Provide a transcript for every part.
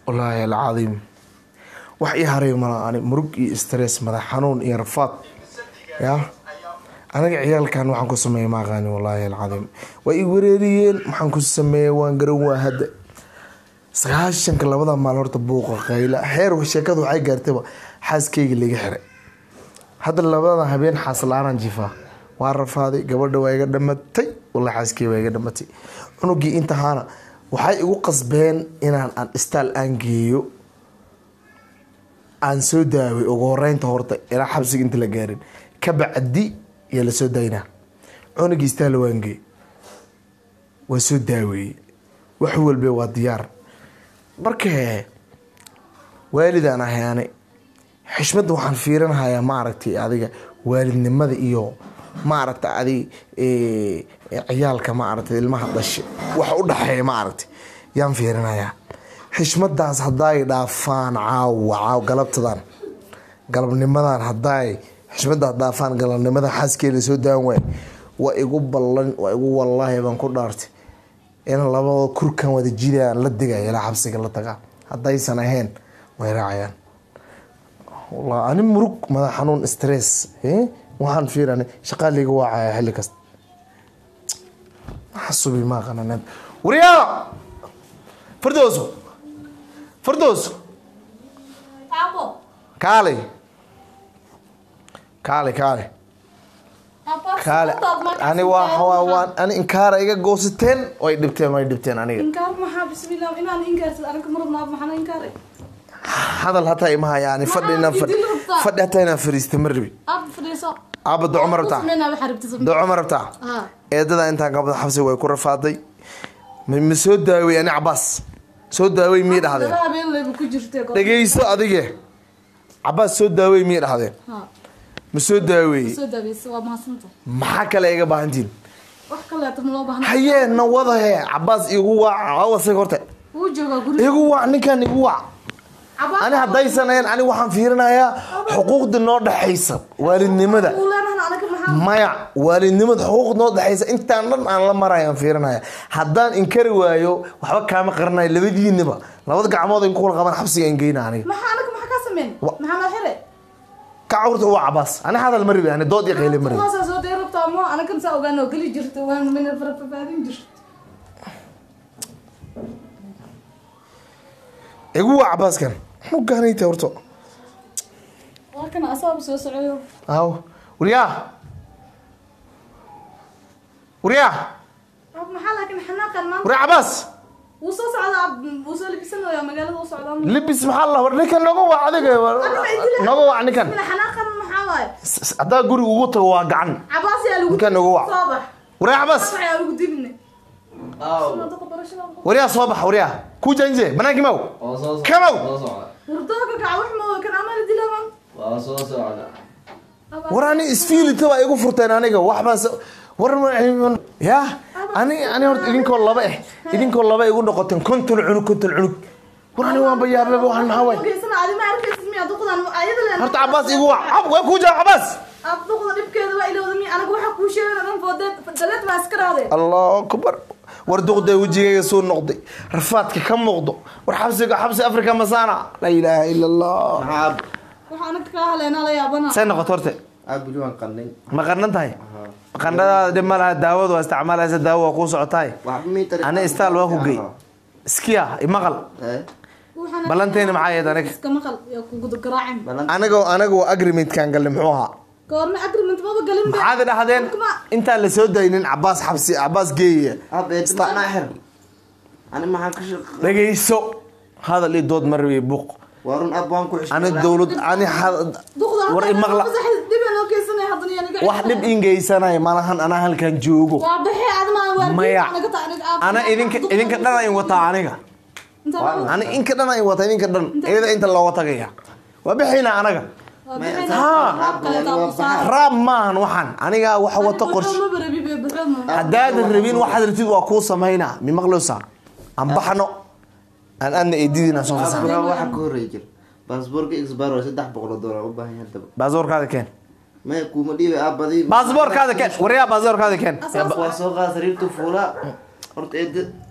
wallaahi alcadiim wax ii haray mala ani murug iyo stress madax xanuun iyo rafaad ya aniga ciyaalkan waxaan ku sameeyey ma aqaani wallaahi alcadiim waa ii wareeriyeen maxaan ku sameeyey waan garan waa hadda sagaashanka labada maal horta buuqa qayla xeer sheekadu waxay gaartayba xaaskeyga laga xiray hadda labada habeen xaas la-aanaan jifaa waa rafaaday gabadha waa iga dhamatay wallahi xaaskeyga waa iga dhamatay cunugii intahaana waxay igu qasbeen inaan aan istaal aan geeyo aan soo daaway ugu horeynta horta ilaa xabsiga inta la gaarin ka bacdi yaa lasoo daynaa cunugii istaal waan geey waa soo daaweeyey wax walbe waa diyaar marka waalidaan ahay ani xishmadda waxaan fiirinahayaa maaragtay adiga waalidnimada iyo maaragta adi ciyaalka maaragtay ilmaha dhashe waxa u dhaxeeya maaragtay yaan fiirinayaa xishmadaas haddaay dhaafaan caawa caaw galabtadan galabnimadan haddaay xishmadaas dhaafaan galabnimada xaaskeeda soo daan waay waa igu ballan waa igu wallaahi baan ku dhaartay in labada kurkan wada jiraan la digaya ilaa xabsiga la tagaa haddaysan ahayn way raacayaan wallah ani murug madax xanuun stress waxaan fiiran shaqaa liga waacaya xilli kasta xasubi ma aqanan wariyaa firdowso firdowso Abo. kaale kaale kaale Apa? kaale Stop, Max. ani waa waa waan ani inkaara iga goosateen way dhibteen way dhibteen aniga Inkaar maxaa bismillaah inaan inkaarsid aniga ma rabnaa maxaan inkaar hadal hataa ima hayaan fadhi inaan fadhi idil rabtaa. fadhi hataa inaan fariista ma rabi aad fadhiiso aaba doco ma rabtaa Sameyna waxa rabtid doco ma rabtaa ha eedada intaan qabda xabsi way ku rafaaday ma ma soo daawey ani cabaas soo daawey miyay dhahdeen laba habeen leebu ku jirtay goor dhegeyso adige cabaas soo daawey miyay dhahdeen ha ma soo daaweeyey soo daaweysa waa mahadsanto maxaa kale iga baahantiin wax kale aad ma loo baahna hayee na wadahe cabaas igu waac awasay horta wuu joogaa guriga igu waac ninkan igu waac Cabaas- ani haddaysan ahayn ani waxaan fiirinayaa xuquuqda noo dhexaysa waalidnimada Uu leenahay anaga maxaa maya waalidnimada xuquuq noo dhexaysa intaan dhan aan la marayaan fiirinaya haddaan inkari waayo waxba kaama qaranayo labadiinaba labada gacmood in kula qaban xabsiga in geyna aniga maxaa anaga maxaa ka sameyn Wa- maxaa ma xire ka cawrta waa cabaas ani hadal ma rabi ani dood iyo qayle ma rabi Kuwaasa soo dheer rabtaa ma anaga saa ogaan oo gali jirta waan min farfaadin jirta igu waa cabaaskan muxuu gaanayta horto waa kana asaaba soo socoyo aw waryaa waryaa Ab, maxaa laakiin xanaaqan maanta waryaa cabaas wuu soo socdaa ab, wuu soo libisanayaa magaalada u socdaa libis maxaa la war ninkan noga wac adiga noga wac ninkan Mina xanaaqan maxaa waaye S- s- haddaa guriga ugu tago waa gacan cabaas yaa lagu Ninkan ugu wac. soo bax waryaa cabaas Wax yaa lagu dibne Aw. Sanadka barashada waryaa soo bax waryaa ku janje banaankii maw Waa soo socda. Kamow. Soo socda. hurdooka kaca wax ma kan amal dilaman Waa soo socda. war ani isfiilita baa igu furteen aniga waxbaas war ma- ya ani ani horta idinkoo laba eh idinkoo laba igu noqoteen konton cunug konton cunug war ani waanba yaababa waxaan maxaa waay geysana adi ma arkaysid miya duqdan ayada leen horta cabaas igu wac Ab, waa kuu jaa cabaas ab duqda dhibkeeda waa ilowda miya anaga waxa kuu sheegana dhan foodeed daleed baa iska raade allahu akbar war duqday wejigayga suu noqday rafaadka ka muuqdo war xabsiga xabsi afrika masaana laa ilaaha ila allah Maxaa waxa anaga kaa haleena la yaabana say noqoto horte aad buli waan qandhin. ma qarnan tahay qandhadaada dhib ma laha daawadu waa isticmaalaysa daawo waa kuu socotaay Waxba mii tari- ani istaal waa ku gey iskiya imaqal Eh, Waxaana- ballanteena maxay ahayd aniga iska maqal yaa kugu garaacin balan- anaga anaga waa agreementkan galle muxuu ahaa goorma agreement maba galin be maxaad dhahdeen Kuma- intaan la soo daynin cabaas xabsi cabaas geeya Ab, eh, macnaa xir. Ani maxaan ka shaq- dhagayso hadal iyo dood ma rabi buuq Waa run, ab, waan ku xishmeeyaa. ani dowlad ani had- duqda war imaqla dhib aan loo geysanaya haddana yaa naga wax dhib ingeysanay malahan anaa halkan joogo waa bixi adma waa maya naga taa aniga aab ana idinka idinka dhan ayn wataa aniga inta waa ani inka dhan ayn wataa idinka dhan iyada inta looga tagaya waa bixina anaga bixi Haa. raab kale taa ku saar raab maahan waxaan aniga waxa wata qorshe ma barabi be bixi ma haddaadan rabin waxaad rabtid waa kuu samaynaa mimaqloosa aan baxno aan adna eedidiina soo Ab, fasax bro, waxa ka horreeya jir. Baasaboorka expire waa saddex boqol oo dollar u baahan yahay haddaba. baasaboorkaada keen Maya, kuuma dhiibay, ab, badi- baasaboorkaada keen waryaa baasaboorkaada keen Ab, waa soo qaada sariirta fuulaa. Horta, eed-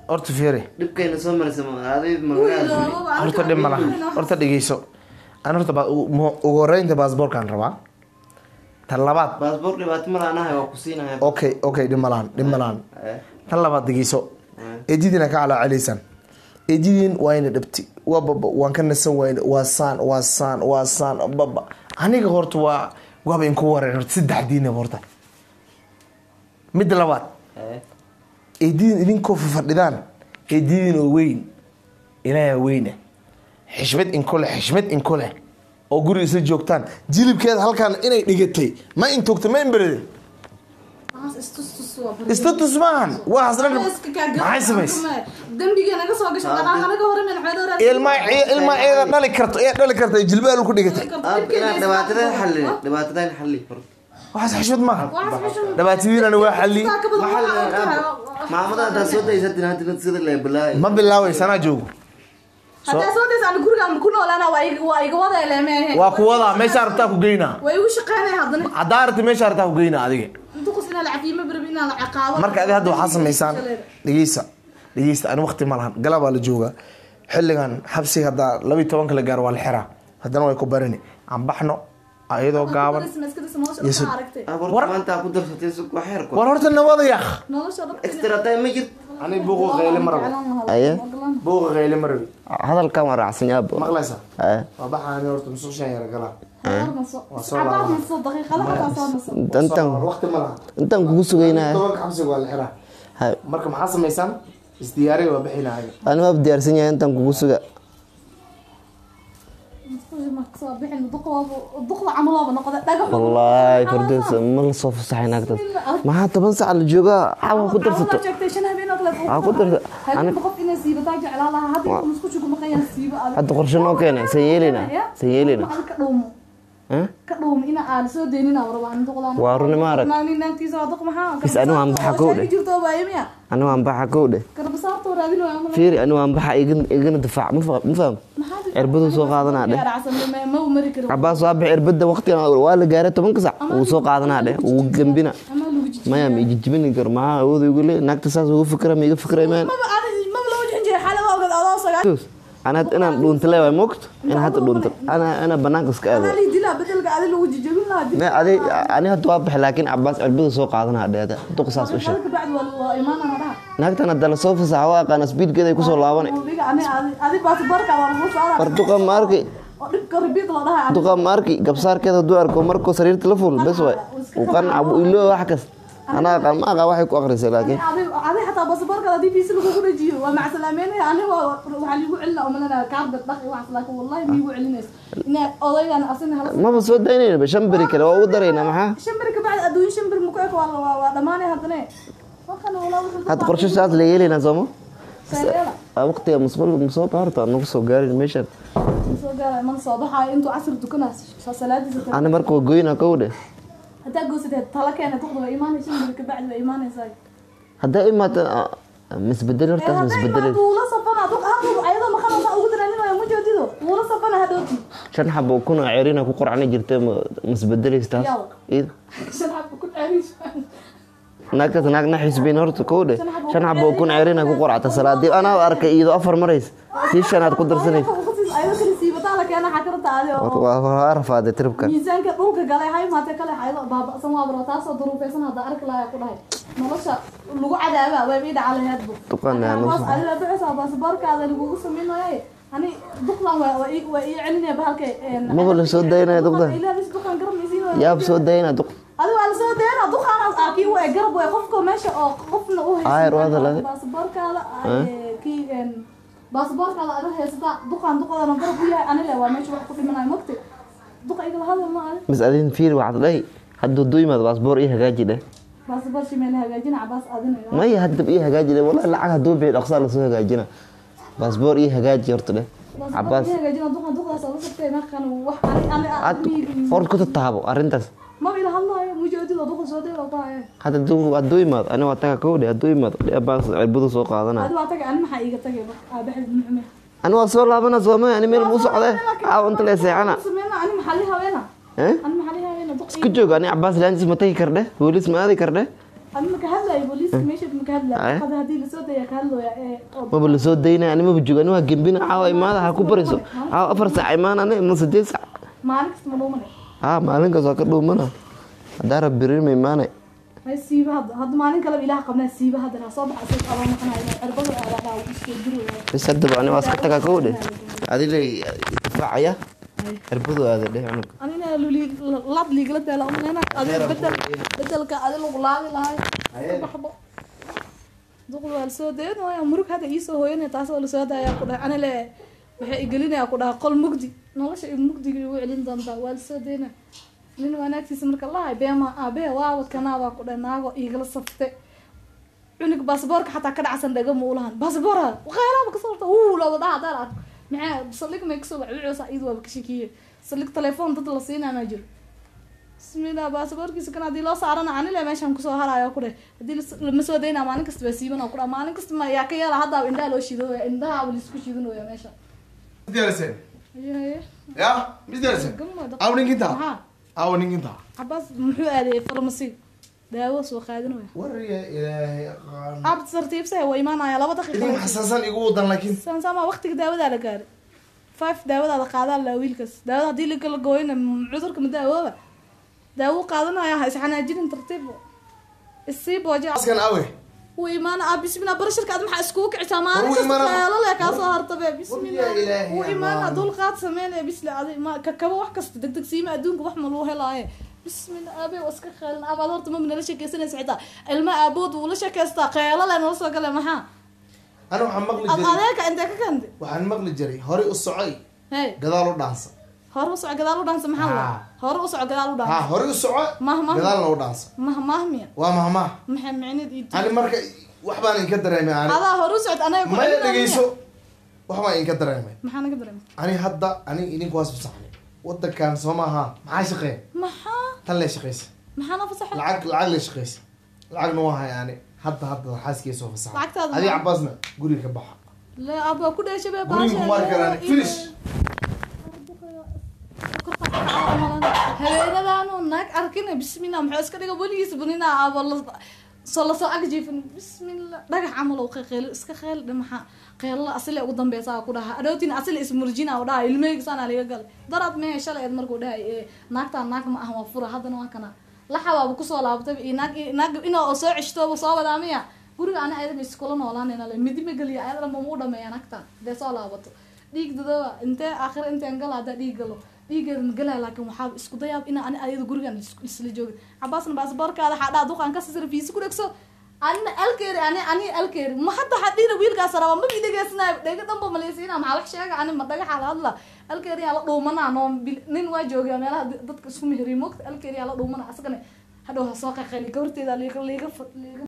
horta fiiri dhibkayna soo maraysa ma adi Wiil, magalaada laba baa horta dhib ma laha horta dhegeyso an horta ba- ugu mu- ugu horeynta baasboorkaan rabaa tan labaad baasboor dhibaato ma laanahay waa ku siinaya okay okay dhib ma lahan dhib ma lahan Eh, tan labaad dhegeyso eh. eedidina ka calaacelisaan eedidin waayna dhabti waa baba waan ka nasan wayne waa saan waa saan waa saan baba aniga horta waa waaba inku wareen horta saddexdiinaba horta midda labaad Eh, eedidin idinkoo fafadhidaan eedidin oo weyn ilaaha weyne xishmad inku leh xishmad inku leh oo guri isla joogtaan jilibkeeda halkaan inay dhigatay ma intoogta ma inberede Waxaas istus-tus waa bari. istatus maahan waa hasna Iska kaa garan maxay samays xukume. Dambiga naga soo gashay dhaqaaqa naga hore meel xoolo raad- ilma ilma eeda dhali karto ee dhali karta dhali ku dhigatay aad inaad dhibaatada xalli dhibaatada xalli hor waxaas xishmad maaha Waxaas xishmad- dhibaatadiinana waa xalli Taa ka badan maxal waxaa arkaya. maamada haddaa soo daysatin hadina sida la bilaay ma bilaaway sanaa joogo Haddaa soo daysa aniga guriga aan ku noolaana waa iga- waa iga wada eleemeen. waa kuwadaa meesha arabtaa ku geynaa Way igu shaqeynaya haddana. haddaa arabta meesha arabtaa ku geynaa adiga Inta qos inaa la cafiyo ma barabi inaa la ciqaabo. marka adi hadda waxaa samaysaan dhegeysa dhegeysta ani waqti ma lahan galabaa la joogaa xilligan xabsiga haddaa labiyi tobanka la gaaro waa la xiraa haddana way ku barini aan baxno iyadoo gaaban Iska dhisma, iska dhisma, nolosha Yesu. dhan aragtay. war maanta ku darsatay suq waa xeer war horta nabada yaaq Nolosha dhan- extra time ma jirto ani buuqa qayle ma rabo Aye. buuqa qayle ma rabi hadalkan waa raacsan yaabo maqlaysa Eh, waa baxaani horta musuqshan yara galaa Waa soo laabanayo. daqiiqada xataa soo naso. intan waqti ma lahan intan kugu sugaynaya tobanka xabsiga waa la xiraa marka maxaa samaysaan isdiyaariga waa bixinaaga ani waa diyaarsan yahay intan kugu suga Soo bixin, duqa waaba- duqda camal waaba noqday. Dhagax- wallaahi fardoos ma la soo fasaxay naagtaas maxaa toban sac la joogaa xawa ku darsato Waxaa joogtay shan habeen oo kale. Waxaa ku darsa- Habeen ani- qof inay siibataa jeclaa lahaa. Hadda intuu isku shugo maqayaan siiba adag. hadda qorshe noo keenay san yeelina san yeelina Waxaad ka dhowmo. Eh? Ka dhowmo ina aan soo deynina war waan duqdaan. Waa run ma arag. Naagni naagtiisa waa duq maxaa? Bis anigu aan baxa Waa kow shaaki dheh. jirto oo baaya miya? ani waan baxa kow dheh Garbasaarta oo raadin waayo ama la- fiiri ani waan baxa igana igana difaac ma fa- ma faham Maxaa jirta? cirbadu soo qaadanaa dheh Gaaracsan, ma- ma u mari karo. cabaas waa bix cirbada waqtigan waa la gaaray tobanka sac wuu soo qaadanaa dheh wuu gambina Ama lagu jijiyo. maya ma ijijibini karo maxaa awood igu le naagta saas ugu fikra ma iga fikray maan Maba ani- maba loo jixin jiray xaalada ogeed adoo sagaal- ana inaan dhuunta leewaay moogto inaan hadda dhuunta ana ana banaanka iska aado Anaa lii dilaa, bedelka adi lagu jijibin lahaa, dib- Me adi ani hadda waa bixi laakiin cabaas cirbada soo qaadanaa dheeda duq saas u sheeg Hadalka bacdi waa- waa imaanaa hadhaha. naagtan hadda lasoo fasaxa waa aqaana speedkeeda ay kusoo laabanay Adiga, ani- adi- adi baasaboorka waa lagu saaraa. war duqa maarki oo dhibka ribiid la dhahaa. duqa maarki gabsaarkeeda hadduu arko markuu sariirta la fuul bes waay uu qanca buu ilo wax kas anaa aqaan ma aqaan waxay ku aqrisay laakiin Adi- adi xataa baasaboorka haddii PC lagugu dhajiyo, waa macsalaameynaya. Aniga waa- waxaa liigu celinaa oo malanaya kaarbad dhaq iyo waxaas, laakiin wallahi miigu celinayso. Inaa odaygan asina hala- maba soo daynayna shan beri kale waa ugu daraynaa maxaa shan beri ka bacdi adduun shan beri muku eg waa la- waa- waa dhamaanay haddana. Markan walaa wuxuu hadda qorshe saas la yeelaynaa sooma Saareela. waqtiga musqul musoo baarta nagu soo gaarin meeshan soo gaaray mana soo baxaayo intuu casir dukanaa salaadiisa kale. ani marka waa goyna kow dheh haddaa goosadeed tala keena duqda waa imaanaysa shan beri ka bacdi waa imaanaysaa haddaa imaata misbedel horta misbedel wuula safana duq hadda ayadoo maqanaysa ugu daraninaya ma joodido wuula safana hadhooti shan xabo kun oo cerina ku qorcani jirtay misbedelaysa taas Yaw. Iyada. shan xabka ku ceerish naagtaas naag na xisbiin horta kow dheh shan xabo kun cerina ku qorcata salaadii anaa arkay iyadoo afar marays tii shanaad ku darsanaysa ayadoo kale siibataa la keena xakarta adi oo waa waa rafaaday tiribkan miisaanka dhulka galay hay maate kale ayadoo baaba'san waa baro taasoo duruufaysan hadda arki lahaa ku dhahay nolosha lagu cadaaba waa bii dhaca laheedbu Duqan yaa noo soo- adiga bixisa baasaboorkaada lagugu samaynayo ani duqlan waa waa ii waa ii celinaya bahalka Maba la soo daynaya duqdan. ilaahay duqan garab isiin yaab soo dayna duq adiga waa lasoo deena duqaanaas arkii waa garab way qofka meesha oo qofna u Ayr waa dalade. baasaboorkaada kii een baasaboorkaada adiga haysata duqan duqadana garab u yahay anile waa meesha wax ku dhimanayo mogti duqa igala hadal ma adi mis adin fiir waxaad dhahay hadduu duu yimaado baasboor ii hagaaji dheh baasaboor shimeel hagaajina cabaas adinayo maya haddab ii hagaaji dheh wallahi lacag hadduu bixiyo dhaqsaa lasoo hagaajina baasboor ii hagaaji horta dheh cabaas hagaajina duqan duqdaas oo la sabtay markan wax ani ad ani hor ku tataabo arrintaas ma ila hadlayo mujoodido duqa soo day waa baa hadda hadduu hadduu yimaado ani waa taga kow dheh hadduu yimaado dheh baas cirbadu soo qaadanaya adi waa tagay ani maxaa iiga tagay aabaxid muxume ani waa soo laabana soomaya ani meel muu socde caaw inta lee seexana sameyna ani maxaa li haweena eh ani maxaa li haweena duq isku joog ani cabaas laantiis ma tagi kardhe boolis ma aadi kardhe ani marka hadlay hadlaaya booliiska meesha ma ka Aye. hadlaya qada haddii lasoo daya ka hadlooya ee oo maba lasoo daynaya ani maba joogo ani waa gembina caawa imaada ha ku bariso caawa afar saac imaanane ma sideed saac maalin kasta ma dhuumane haa maalinkaas waa ka dhuumana haddaa rab birin ma imaanay hay siiba hadda hadda maalin kaleba ilaah qabnaa siiba hadda ha soo baxa isaga abaa maqanaya cirbada aadadhaa uu isoo duraya bis haddaba ani waa iska tagaa kow dhe adile difaacaya cirbadu aada dheh cunug anina luli lad liigala daala umalena adiga bedel bedelka adi lagu laadi lahay iska baxbo duqul waa lasoo dayan waaya murug hadda iisoo hooyanaya taas oo lasoo daayaa ku dhahay anile waxay igelinaya ku dhaha qol mugdi nolosha i mugdiga igu celin doontaa waa lasoo dayna nin wanaagtiisa marka lahay beema aabee waawad kanaabaa ku dhahay naago igala safte cunug baasboorka xataa ka dhacsan dhaga ma ulahan baasboora qeelaaba kasoo horta uu looda dhaha hadaan arko maxaa saldhig may kasoo wax wicoosa iyadu waaba ka shakiye saldhig telefoon dad la siinaa maa jiro bismillah baasaboorkiisa kan haddii loo saarana anile meeshaan kusoo harayo ku dheh haddii las- lama soo daynaa maalin kasta baa siiban oo ku dhaha maalin kasta ma yaa ka yeela haddaaba indhaha loo shidooya indhahaaba laisku shidinooya meesha Misdiyariseen? haye haye Ya, misdiyariseen? gamma Aw ninkinta? maxaa Aw ninkinta? cabaas muxuu aaday farmasi daawo soo qaadinaya Wariya ilaahay aqaan. abd sartiibsa waa imaanaya laba Idin daqiiqa xasasan igu wadan laakiin. sansama waqtiga daawadaa la gaaray five daawadaada qaadaa la wiilkaas daawada haddii lakala gooyna m- cudurka ma daawooba daawo qaadanaya ha isxanaajinin tartiib isii booja Askan awe. wuu imaana ah bismillah barashirka ad maxaa iskugu kicisaa maalin Wuu kasta imaana- qeelale kaasoo hartabe bismillah Wuu ilaahay wuu imaana amaan. dulqaad sameynaya bisla adi ma kakaba wax kasta degdeg siima adduunka wax ma lagu helaaye bismillah aabe waa iska qeelin aabaad horta mama nala sheekeysanaysa xitaa ilma aabood wuu la sheekeystaa qeelale nala soo gale maxaa Ana waxaan maqli ad jiray. adeeka intee ka kande Waxaan maqli jiray hore u socay hey gadaal u dhaansa. hore u soco gadaal u dhaansa maxaa la Haa. hore u soco gadaal u Ha, dhaansa hore u soco Mah, mah. gadaalna u dhaansa. mah mahmiya Waa mahmaa. maxay micnid ii Ani marka wax baan inka dareemay ani. adaa hore u socod anaga ku Ma celinaya. dhageyso. Wax baan inka dareemay. maxaa naga dareemay Ani hadda ani idinku waas fasaxnay. Wadankan soo maaha. Maxaa shaqeen? maxaa Tan le shaqeysa. maxaa na fasaxa lacag lacag la shaqeysa lacagna waa hay ani hadda hadda xaaskii soo fasaxa Lacagtaada adiga ma- cabaasna guriga ka baxa la aba ku dheesha be Guriga kuma arki karaan. Finish. haweenadaanu naag arkina bismillah muxuu iska dhiga weligiisa bunina aba la soo lasoo agjiifin bismillah dhagax camal oo qeyl iska qeyl dhimaxa qeylala asile ugu dambeysa ku dhaha adhowtina asile ismurjina u dhaha ilmeygisaana liga galay daraad mehe shalay eed markuu dhahay ee naagtaan naag ma ah waa fura haddana waa kana laxabaaba kusoo laabtay iyo naag naag inoo soo ceshtooba soo wadaa miya guriga ana ayada iskula noolaanayna le midi ma geliya ayada dhanba ma u dhameeya naagtaan dee soo laabato dhiig dadaba intee aakhira inteen gala haddaa dhiig galo dhiigeeda ma galaya laakiin waxaa isku dayaab ina ani ayada gurigan is- isla joogin cabaasna baasboorkaada xadhaa duqaan ka sisira fiisi ku dhegso anina alkeeri ani ani alkeeri ma hadda xadhiina wiilkaas raba ma bidegeysnaa dhega dhanba maleysiina maxaa wax sheega ani ma dhagaxa la hadla alkeeri yaa la dhuumanaa noo bil- nin waa joogaa meelaha dadka isku meheriy moogta alkeeri yaa la dhuumana asagana hadhow ha soo qaqayli gabarteeda liiga liiga liiga